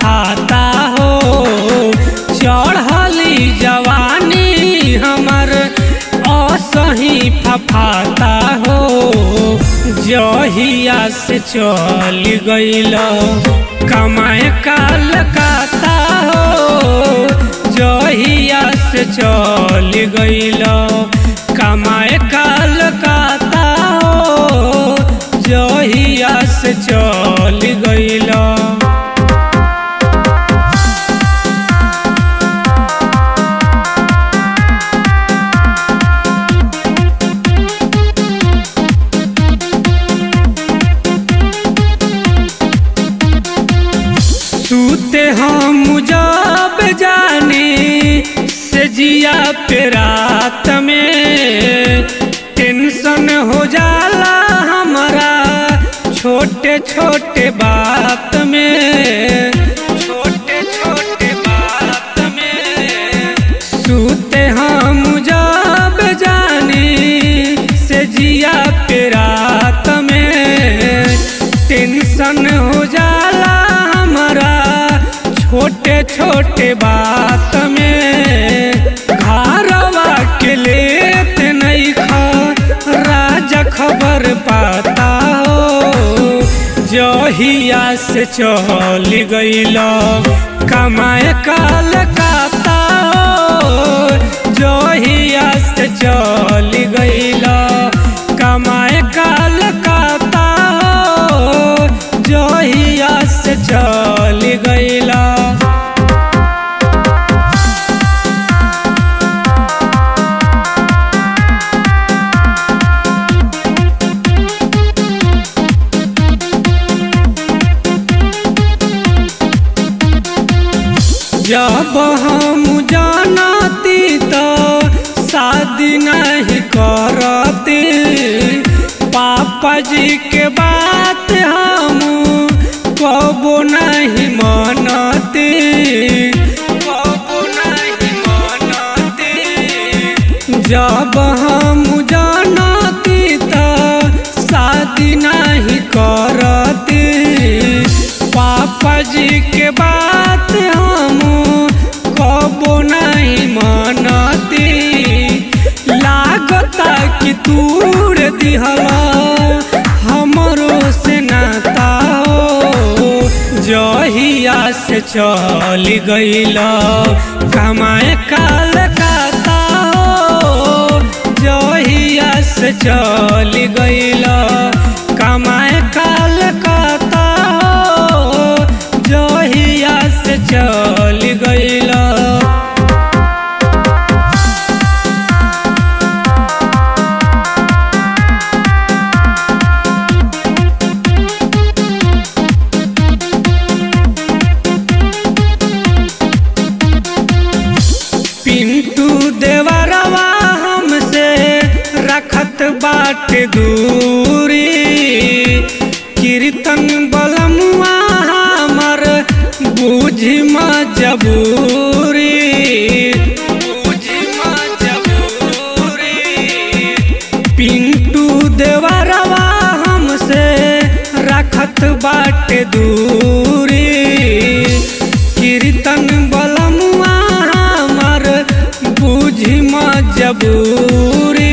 फफाता हो चढ़ली जवानी हमर असही फफाता हो जहिया से चल गईल कमाए कलकत्ता हो जहिया से चल गईल कमाए कलकत्ता हो जहिया से चल गईल सूते हम जब जाने से जिया पे रात में टेंशन हो जाला हमारा छोटे छोटे बात में छोटे छोटे बात में सूते हम जब जाने से जिया पे रात में टेंशन हो जाला हमारा छोटे छोटे बात में घरवा के लेते नहीं खा राजा खबर पाता हो जहिया से चल गईल कमाए कलकत्ता हो जहिया से चल गईल कमाए कलकत्ता हो जहिया से चल गईला जब हम जानती तो शादी नहीं करती पापा जी के बात हम कबो नहीं मानती कबो नहीं मानती जब हम जानती तो शादी नहीं करती पापा जी के बात हम कबो नहीं मानती लागता कि तूर दिहला हमरो से नाता हो जहिया से चल गईल कमाए कलकत्ता हो जहिया से चल गईल कमाए कलकत्ता हो जहिया से चल गईल पिंटू देवरवा हमसे रखत बाटे दूरी कीर्तन बलमुआ हमर बूझी मजबूरी बूझी मजबूरी पिंटू देवरवा हमसे रखत बाटे दूरी कीर्तन बलमुआ हमर बूझी मजबूरी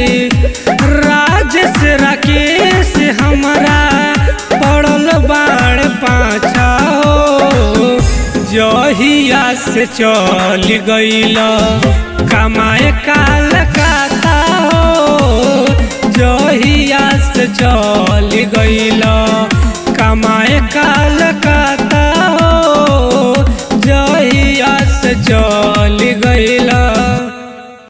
राजेश राकेश हमारा पड़ल बाण पाछा हो जहिया से चल गईल कमाए कलकत्ता हो जहिया से चल गईल कमाए कलकत्ता हो जहिया से चल गईल